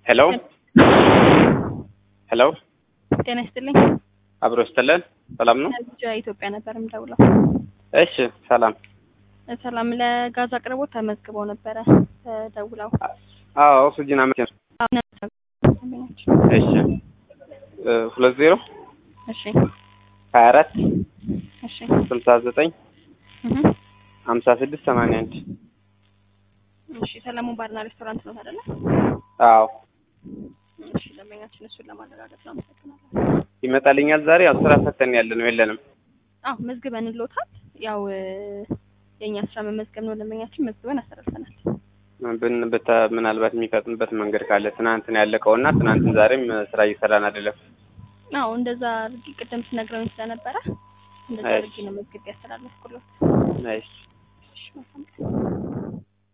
ሄሎ ሄሎ ጤና ይስጥልኝ። አብሮ ስትለን ሰላም ነው? ብቻ ኢትዮጵያ ነበር የምደውለው። እሺ ሰላም። ሰላም ለጋዝ አቅርቦት ተመዝግበው ነበረ ደውለው። አዎ ኦክሲጅን አመት እሺ እ ሁለት ዜሮ እሺ ሀያ አራት እሺ ስልሳ ዘጠኝ እህ ሀምሳ ስድስት ሰማንያ አንድ እሺ ሰለሞን ባርና ሬስቶራንት ነው አይደለ? አዎ እሺ ደንበኛችን እሱን ለማረጋገጥ ነው። አመሰግናለሁ። ይመጣልኛል ዛሬ ያው ስራ ፈተን ያለ ነው የለንም። አዎ መዝግበን ሎታል። ያው እ የእኛ ስራ መመዝገብ ነው። ደንበኛችን መዝግበን አስተላልፈናል። ብን ብተ ምናልባት የሚፈጥንበት መንገድ ካለ ትናንት ነው ያለቀውና ትናንትን ዛሬም ስራ እየሰራን አይደለም። አዎ እንደዛ አድርጊ ቅድም ስነግረውኝ ስለነበረ እንደዛ እሺ። አድርጊ ነው መዝግቤ ያስተላለፍኩለት። እሺ እሺ መልካም ቀን።